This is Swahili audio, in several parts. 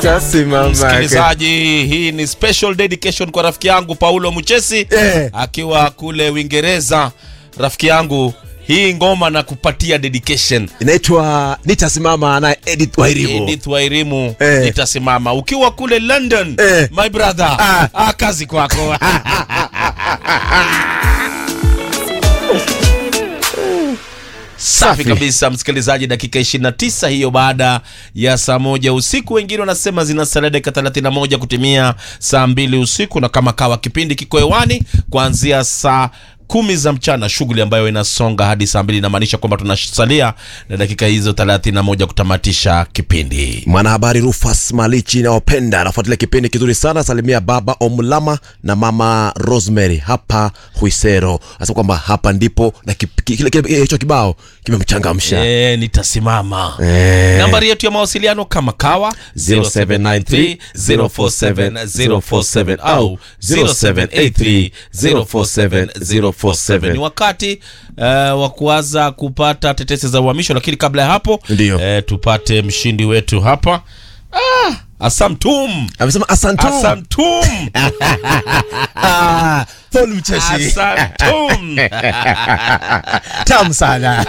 Nitasimama. Msikilizaji, hii ni special dedication kwa rafiki yangu Paulo Muchesi Eh. akiwa kule Uingereza. Rafiki yangu, hii ngoma na kupatia dedication Inaitwa Nitasimama na Edith Wairimu. Edith Wairimu Eh. nitasimama. Ukiwa kule London, Eh. my brother, Ah. ah, kazi kwako. Safi Safi. kabisa msikilizaji, dakika 29 hiyo baada ya saa moja usiku. Wengine wanasema zinasalia dakika 31 kutimia saa mbili usiku, na kama kawa kipindi kiko hewani kuanzia saa kumi za mchana, shughuli ambayo inasonga hadi saa mbili inamaanisha kwamba tunasalia na dakika hizo 31 kutamatisha kipindi. Mwanahabari Rufus Malichi naopenda anafuatilia kipindi kizuri sana. Salimia baba Omulama na mama Rosemary hapa Huisero. Anasema kwamba hapa ndipo na kip- kile kile hicho kibao kimemchangamsha. E, nitasimama Eh. nambari yetu ya mawasiliano kama kawa 0793 047 047 au 0783 047 047. Ni wakati uh, wa kuanza kupata tetesi za uhamisho, lakini kabla ya hapo Ndiyo. eh, tupate mshindi wetu hapa ah, Asamtum Amesema asantu. Asamtum Ah, Paul Mcheshi. Asamtum Tamu sana.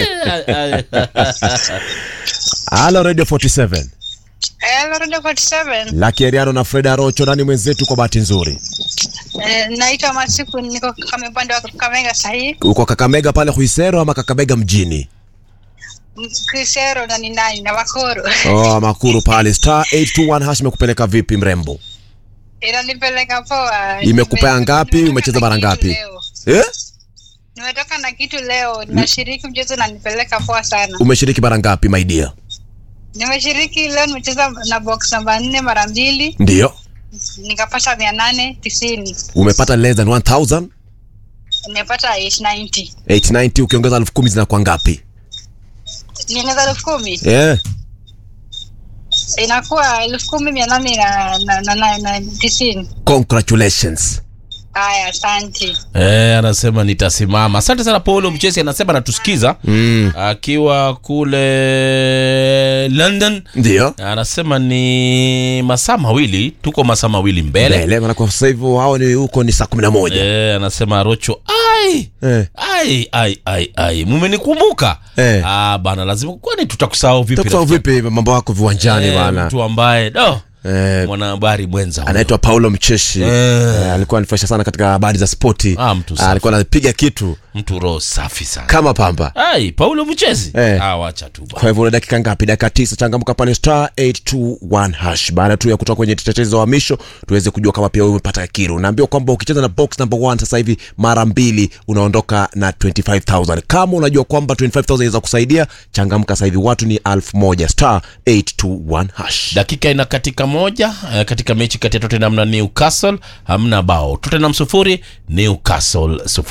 Halo Radio 47. Hello, Radio 47. Lucky Ariano na Freda Rocho nani mwenzetu kwa bahati nzuri. Eh, naitwa Masiku, niko kama upande wa Kakamega sahii. Uko Kakamega pale Huisero ama Kakamega mjini? Kisero na ni nani na Wakoro. Oh, Makuru pale star 821 hash imekupeleka vipi mrembo? Inanipeleka poa. Imekupea Nime- ngapi? nimetoka Umecheza na mara kitu ngapi? leo. Eh? Nimetoka na kitu leo, ninashiriki mchezo na nipeleka poa sana. Umeshiriki mara ngapi my dear? Nimeshiriki leo, nimecheza na box namba nne mara mbili, Ndio. nikapata mia nane tisini. Umepata less than 1000? Nimepata 890. 890 ukiongeza 10000 zinakuwa ngapi? Niongeza elfu kumi Eh. inakuwa elfu kumi mia nane na, na, na, na, na tisini. Congratulations. Haya, asante. Eh, anasema nitasimama. Asante sana Paulo Mchesi, anasema anatusikiza Mm. akiwa kule London. Ndio. Anasema ni masaa mawili, tuko masaa mawili mbele. Mbele maana kwa sasa hivi hao ni huko ni saa 11. Eh, anasema Rocho, ai Eh. ai ai ai ai, mumenikumbuka Eh. ah, bana, lazima kwani tutakusahau vipi? Tutakusahau rafiki? vipi mambo yako viwanjani Eh, bana? mtu ambaye do Eh, mwanahabari mwenza huyo. anaitwa Paulo Mcheshi. Eh. Eh, alikuwa anifurahisha sana katika habari za spoti. Ah, mtu safi. alikuwa anapiga kitu mtu roho safi sana. kama pamba. Ai, Paulo Mchezi Eh. ah, wacha tu bwana. Kwa hivyo una dakika ngapi? Dakika tisa. Changamka pale star 821 hash. Baada tu ya kutoka kwenye tetezi za uhamisho, tuweze kujua kama pia wewe umepata kiru. Naambiwa kwamba ukicheza na box number 1 sasa hivi mara mbili unaondoka na 25000. Kama unajua kwamba 25000 inaweza kusaidia, changamka sasa hivi. Watu ni 1000 star 821 hash. dakika ina katika moja eh, katika mechi kati ya Tottenham na Newcastle hamna bao. Tottenham sufuri Newcastle sufuri.